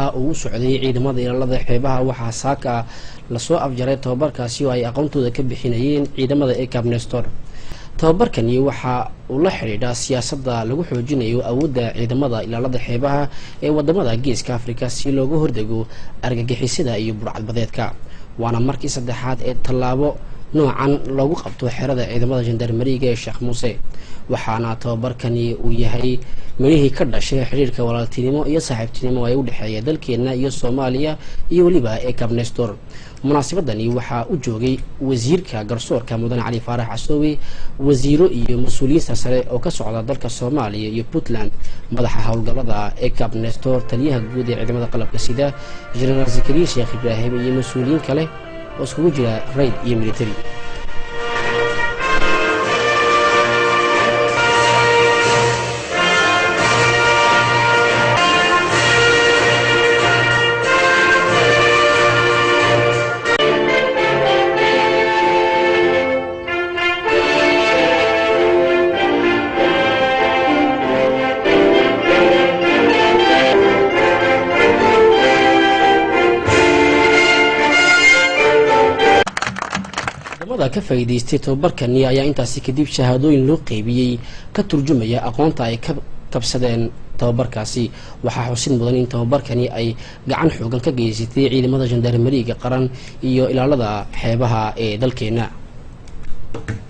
uu u socday ciidamada ilaalada xeebaha waxaa saaka lasoo afjaray tababarkaasi oo ay aqoontooda ka bixinayeen ciidamada ecab nestor tababarkani waxa uu la xidhiidhaa siyaasadda lagu xoojinayo awoodda ciidamada ilaalada xeebaha ee wadamada geeska afrika si looga hordego argagixisada iyo burcadbadeedka waana markii saddexaad ee tallaabo noocan loogu qabto xerada ciidamada jandarmariga ee sheekh muuse waxaana tababarkani uu yahay midhihii ka dhashay xidhiirka walaaltinimo iyo saaxiibtinimo ee u dhexeeya dalkeena iyo soomaaliya iyo weliba ecab nestor munaasabadani waxaa u joogay wasiirka garsoorka mudane cali faarax casoowe wasiiro iyo mas-uuliyiinta sare oo ka socda dalka soomaaliya iyo puntland madaxa howlgallada ecab nestor taliyaha guud ee ciidamada qalabka sida jenaraal zakariya sheekh ibraahim iyo mas-uuliyiin kale oo iskugu jira rayd iyo military ciidamada ka faa'iidaystay tababarkani ayaa intaasi kadib shahaadooyin loo qeybiyey ka turjumaya aqoonta ay ka kabsadeen tababarkaasi waxaa xusid mudan in tababarkani ay gacan xoogan ka geysatay ciidamada jandarmariga qaran iyo ilaalada xeebaha ee dalkeena